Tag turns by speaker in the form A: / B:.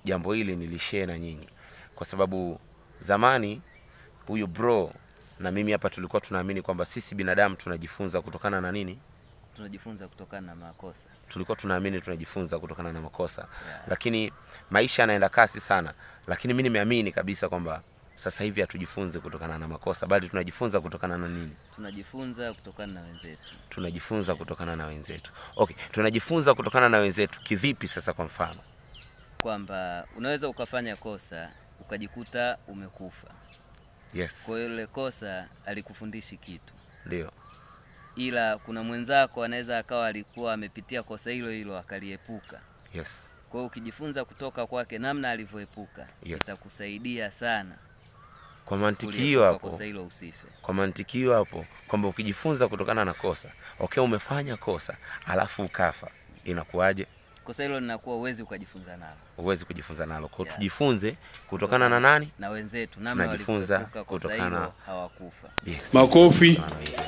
A: jambo hili nilishare na nyinyi, kwa sababu zamani huyu bro na mimi hapa tulikuwa tunaamini kwamba sisi binadamu tunajifunza kutokana na nini?
B: tunajifunza kutokana na makosa
A: Tulikuwa tunaamini tunajifunza kutokana na makosa,
B: Yeah.
A: lakini maisha yanaenda kasi sana, lakini mi nimeamini kabisa kwamba sasa hivi hatujifunze kutokana na makosa, bali tunajifunza kutokana na nini?
B: tunajifunza kutokana na wenzetu
A: Tunajifunza kutokana na wenzetu. Okay, tunajifunza kutokana na wenzetu kivipi? Sasa kwa mfano,
B: kwamba unaweza ukafanya kosa ukajikuta umekufa
A: yes,
B: kwa hiyo ile kosa alikufundishi kitu
A: ndio,
B: ila kuna mwenzako anaweza akawa alikuwa amepitia kosa hilo hilo akaliepuka
A: yes,
B: kwa hiyo ukijifunza kutoka kwake namna alivyoepuka
A: Yes.
B: itakusaidia sana
A: kwa mantiki
B: kuliepuka
A: hiyo hapo
B: kosa hilo usife
A: kwa mantiki hiyo hapo kwamba ukijifunza kutokana na kosa okay, umefanya kosa alafu ukafa, inakuwaje?
B: kosa hilo linakuwa uwezi ukajifunza nalo
A: Huwezi kujifunza nalo. Kwa hiyo
B: Yeah.
A: tujifunze kutokana na nani?
B: na wenzetu namna
A: Tunajifunza
B: walivyoepuka kosa
A: kutokana-
B: hilo hawakufa
A: Yes.
C: Makofi.
A: Kutokana na wenzetu.